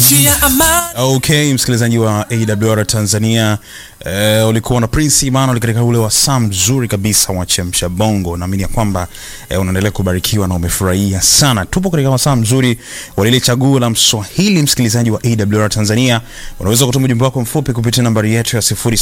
nchi ya amani. Okay, msikilizaji wa AWR Tanzania, eh, ulikuwa na Prince Emmanuel katika ule wasaa mzuri kabisa wa chemsha bongo. Naamini ya kwamba eh, unaendelea kubarikiwa na umefurahia sana. Tupo katika wasaa mzuri wa lile chaguo la Mswahili. Msikilizaji wa AWR Tanzania, unaweza kutuma ujumbe wako mfupi kupitia nambari yetu ya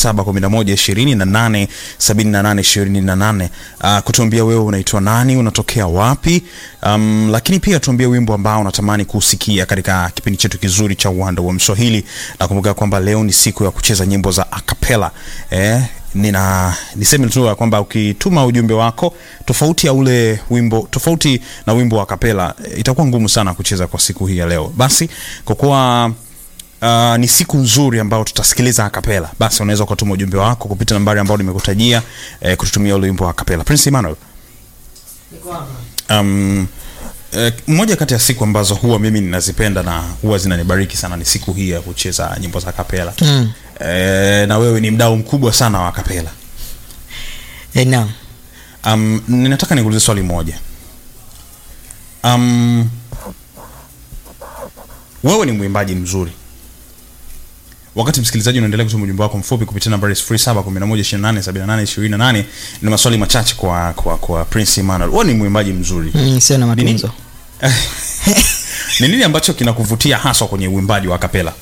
0711287828 uh, kutuambia wewe unaitwa nani, unatokea wapi, um, lakini pia tuambie wimbo ambao unatamani kusikia katika kipindi chetu kizuri cha uwanda wa Mswahili. Nakumbuka kwamba leo ni siku ya kucheza nyimbo za acapella eh, nina niseme tu ya kwamba ukituma ujumbe wako tofauti ya ule wimbo tofauti na wimbo wa kapela itakuwa ngumu sana kucheza kwa siku hii ya leo. Basi kwa kuwa uh, ni siku nzuri ambayo tutasikiliza akapela, basi unaweza ukatuma ujumbe wako kupitia nambari ambayo nimekutajia eh, kututumia ule wimbo wa akapela. Prince Emmanuel, um, eh, moja kati ya siku ambazo huwa mimi ninazipenda na huwa zinanibariki sana ni siku hii ya kucheza nyimbo za kapela Mm. eh, na wewe ni mdau mkubwa sana wa kapela. Eh, naam. Um, ninataka nikuulize swali moja. Um, wewe ni mwimbaji mzuri. Wakati msikilizaji unaendelea kutuma ujumbe wako mfupi kupitia nambari 0711287828 ni maswali machache kwa kwa kwa Prince Emmanuel. Wewe ni mwimbaji mzuri. Mm, sio na Nini? matunzo. Ni nini ambacho kinakuvutia haswa kwenye uimbaji wa kapela?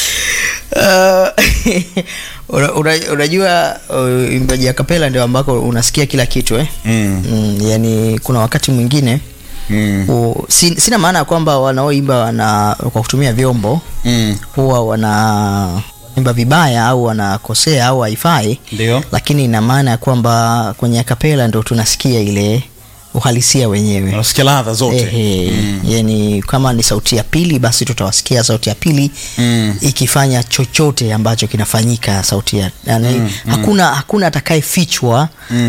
Uh, una- una- unajua uh, imbaji ya kapela ndio ambako unasikia kila kitu eh? Mm. Mm, yani kuna wakati mwingine Mm. u, si, sina maana ya kwamba wanaoimba wana kwa kutumia vyombo Mm. huwa wana imba vibaya au wanakosea au haifai Ndio. lakini ina maana ya kwamba kwenye akapela ndo tunasikia ile uhalisia wenyewe Unasikia ladha zote. Ehe, yani kama ni sauti ya pili basi tutawasikia sauti ya pili Mm. ikifanya chochote ambacho kinafanyika sauti ya yani, hakuna hakuna atakayefichwa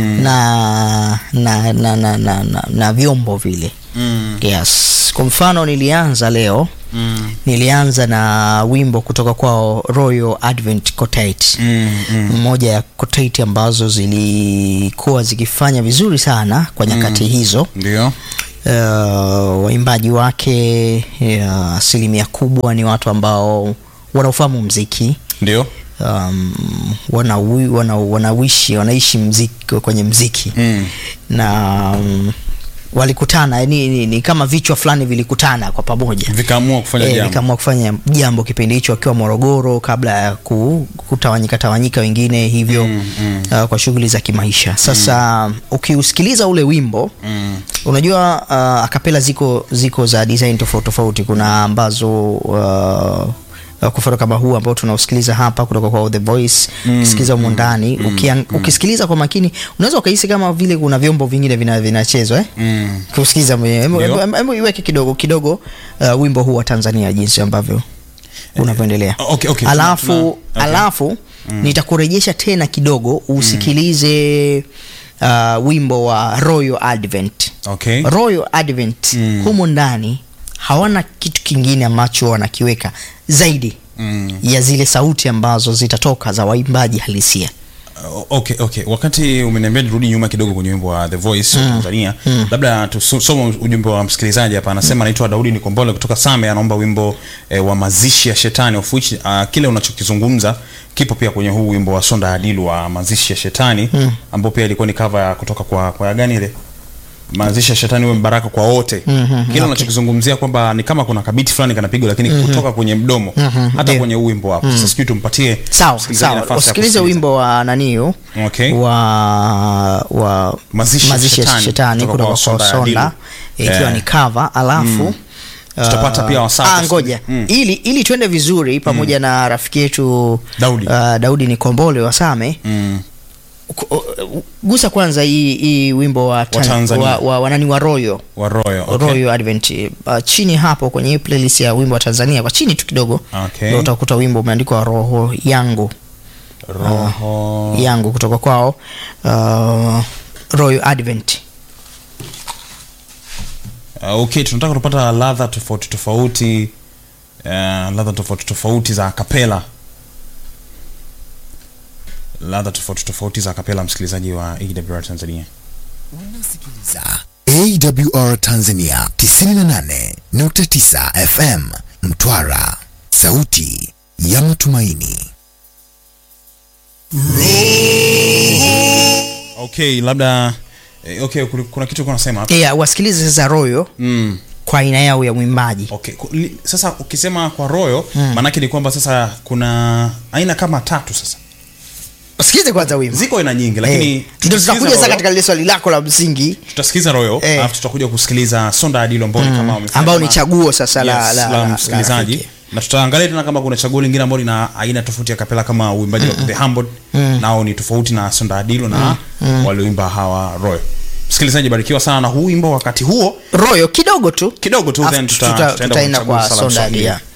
na, na, na, na, na, na, na vyombo vile Mm. yes kwa mfano nilianza leo Mm. nilianza na wimbo kutoka kwao Royal Advent Quartet Mm. Mm. mmoja ya quartet ambazo zilikuwa zikifanya vizuri sana kwa nyakati hizo Ndio. uh, waimbaji wake uh, asilimia kubwa ni watu ambao wanaufahamu mziki Ndio. um, wanawi, wana, wanawishi wanaishi mziki kwenye mziki Mm. na um, walikutana yani ni, ni kama vichwa fulani vilikutana kwa pamoja Vikaamua kufanya Eh, jambo. nikaamua kufanya jambo kipindi hicho akiwa Morogoro kabla ya ku, kutawanyika tawanyika wengine hivyo Mm, mm. uh, kwa shughuli za kimaisha sasa ukiusikiliza ule wimbo Mm. unajua uh, akapela ziko ziko za design tofauti tofauti kuna ambazo uh, uh, kwa mfano kama huu ambao tunausikiliza hapa kutoka kwa The Voice Mm, ukisikiliza humo ndani ukian- ukisikiliza kwa makini unaweza ukahisi kama vile kuna vyombo vingine vina- vinachezwa eh? Mm. kusikiliza mwenyewe Hebu- Ndio. hebu- hebu iweke kidogo kidogo uh, wimbo huu wa Tanzania jinsi ambavyo unavyoendelea okay, okay, tuna- alafu tuna- okay. alafu nitakurejesha tena kidogo usikilize uh, wimbo wa Royal Advent Okay. Royal Advent Mm. humo ndani hawana kitu kingine ambacho wanakiweka zaidi Mm. ya zile sauti ambazo zitatoka za waimbaji halisia Uh, okay, okay. Wakati umeniambia nirudi nyuma kidogo kwenye wimbo wa The Voice wa Tanzania, labda tusome ujumbe wa msikilizaji hapa. Anasema anaitwa Daudi Nikombole kutoka Same, anaomba wimbo eh, wa mazishi ya shetani of which uh, kile unachokizungumza kipo pia kwenye huu wimbo wa Sonda Adilu wa mazishi ya shetani ambao pia ilikuwa ni cover ya kutoka kwa kwa ya gani ile mazishi ya shetani uwe mbaraka kwa wote Mhm, kile unachokizungumzia kwamba ni kama kuna kabiti fulani kanapigwa lakini kutoka kwenye mdomo hata ndio. kwenye huu wimbo hapo sasa sijui tumpatie sawa msikilizaji sawa nafasi ya usikilize kusikiliza. wimbo wa naniu Okay. wa wa Mazishi ya ya Shetani shetani kutoka kutoka kwa kwa Sonda Sonda Adilu. ikiwa Eh. ni cover alafu Tutapata uh, pia wasaa ah, kusikiliza. ngoja Mm. ili ili twende vizuri pamoja na rafiki yetu Daudi. uh, Daudi ni Kombole wa Same Mm. Ku- uh, gusa kwanza hii hii wimbo wa, tan- Tanzania. wa, wa, wa nani wa Royal wa Royal okay. Royal Advent uh, chini hapo kwenye hii playlist ya wimbo wa Tanzania kwa chini tu kidogo Okay. ndio utakuta wimbo umeandikwa roho yangu Roho yangu kutoka kwao uh, Royal Advent uh, okay tunataka kupata ladha tofauti tofauti uh, ladha tofauti tofauti za kapela ladha tofauti tofauti za kapela msikilizaji wa AWR Tanzania Unasikiliza AWR Tanzania 98.9 FM Mtwara sauti ya matumaini. Okay, labda eh, okay, kuna- kuna kitu kuna nasema hapa. yeah, wasikilize sasa royo Mm. kwa aina yao ya mwimbaji Okay. ku- li- Sasa ukisema kwa royo maanake ni kwamba sasa kuna aina kama tatu sasa. wasikilize kwanza wimbo Ziko aina nyingi lakini Eh, ndio tutakuja sasa Royo, katika lile swali lako la msingi tutasikiza royo Eh. alafu tutakuja kusikiliza sonda adilo ambao ni kama wamefanya ambao ni kama- chaguo sasa la, Yes, la, la la, msikilizaji rafiki. na tutaangalia tena kama kuna chaguo lingine ambalo lina aina tofauti ya kapela kama uimbaji wa the humble nao ni tofauti na sonda adilo na walioimba hawa royo msikilizaji barikiwa sana na huu wimbo wakati huo royo kidogo tu kidogo tu Alafu then tuta- tuta- tutaenda tutaenda kuchagua kwa sala sonda mswahili. adia